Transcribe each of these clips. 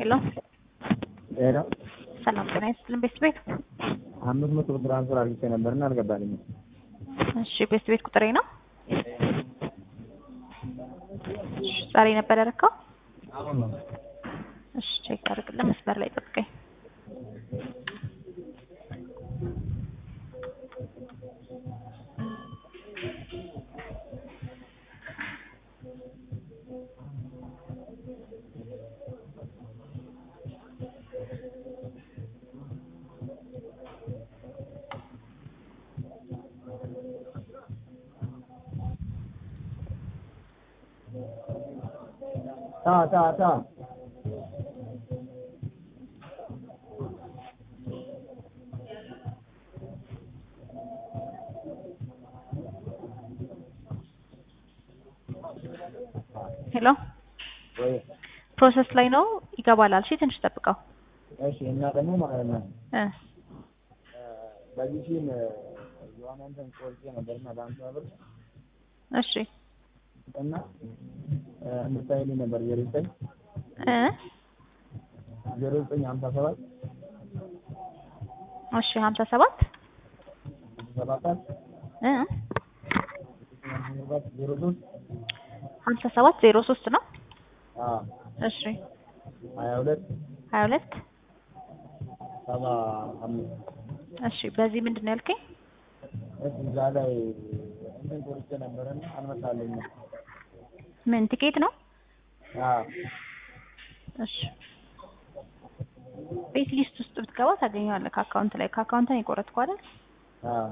ሄሎ ሄሎ ሰላም ጤና ይስጥልን ቤት ቤት አምስት መቶ ብር ትራንስፈር አድርጌ ነበርና አልገባልኝም። እሺ ቤት ቤት ቁጥሬ ነው እሺ ዛሬ ነበር ያደረከው አሁን ነው እሺ ቼክ አድርግልን መስመር ላይ ጠብቀኝ ታ ታ ታ ሄሎ ወይ ፕሮሰስ ላይ ነው ይገባላል እሺ ትንሽ ጠብቀው እሺ። እና ደግሞ ማለት ነው እ በዚህ ፊልም የሆነ እንትን ቆርጬ ነበርና በአምሳ ብር እሺ እና እንድታይልኝ ነበር ዜሮ ዘጠኝ እ ዜሮ ዘጠኝ ሀምሳ ሰባት እሺ ሀምሳ ሰባት ሰባት እ ዜሮ ሶስት ሀምሳ ሰባት ዜሮ ሶስት ነው አዎ እሺ ሀያ ሁለት ሀያ ሁለት ሰባ አምስት እሺ በዚህ ምንድን ነው ያልከኝ እሺ እዛ ላይ እንትን ቆርጬ ነበርና አልመጣልኝም። ምን ቲኬት ነው አዎ እሺ ቤት ሊስት ውስጥ ብትገባ ታገኘዋለህ ከአካውንት ላይ ከአካውንት ነው የቆረጥከው አይደል አዎ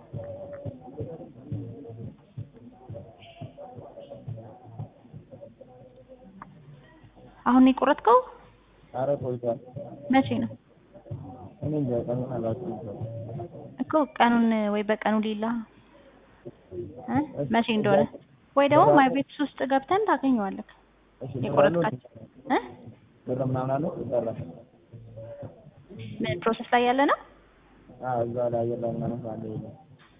አሁን ነው የቆረጥከው ኧረ ቆይቷል። መቼ ነው እኔ እንጃ ቀኑን አላውቅም። እኮ ቀኑን ወይ በቀኑ ሌላ እ መቼ እንደሆነ ወይ ደግሞ ማይ ቤትስ ውስጥ ገብተን ታገኘዋለህ እሺ የቆረጥካቸው እ ብር ምናምን አለው ይሰራል። ምን ፕሮሰስ ላይ ያለ ነው አዎ እዛ ላይ አየር ላይ ምናምን ካለ የለም።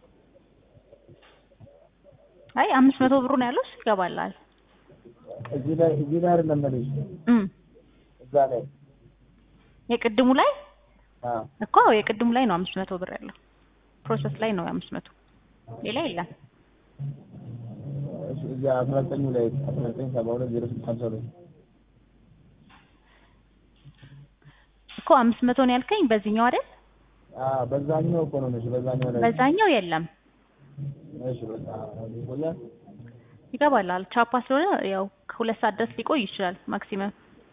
አይ አምስት መቶ ብሩ ነው ያለው እሱ ይገባልሃል እዚህ ላይ እዚህ ላይ አይደለም የምልሽ እም እዛ ላይ የቅድሙ ላይ አዎ እኮ የቅድሙ ላይ ነው አምስት መቶ ብር ያለው ፕሮሰስ ላይ ነው አምስት መቶ ሌላ የለም እሺ እዚያ አስራ ዘጠኙ ላይ አስራ ዘጠኝ ሰባ ሁለት ዜሮ ስድስት ሀምሳ ሁለት እኮ አምስት መቶ ነው ያልከኝ በዚህኛው አይደል አዎ በዛኛው እኮ ነው እሺ በዛኛው ላይ በዛኛው የለም እሺ በቃ ይቆያል ይገባልሃል ቻፓ ስለሆነ ያው ከሁለት ሰዓት ድረስ ሊቆይ ይችላል ማክሲመም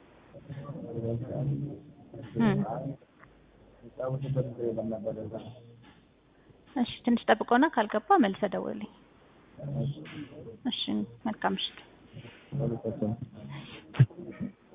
እም የሚጫወትበት እንትን የለም ነበር እዛ እሺ ትንሽ ጠብቀውና ካልገባ መልሰህ ደውልልኝ እሺ እሺ መልካም ምሽት ሁለታችንም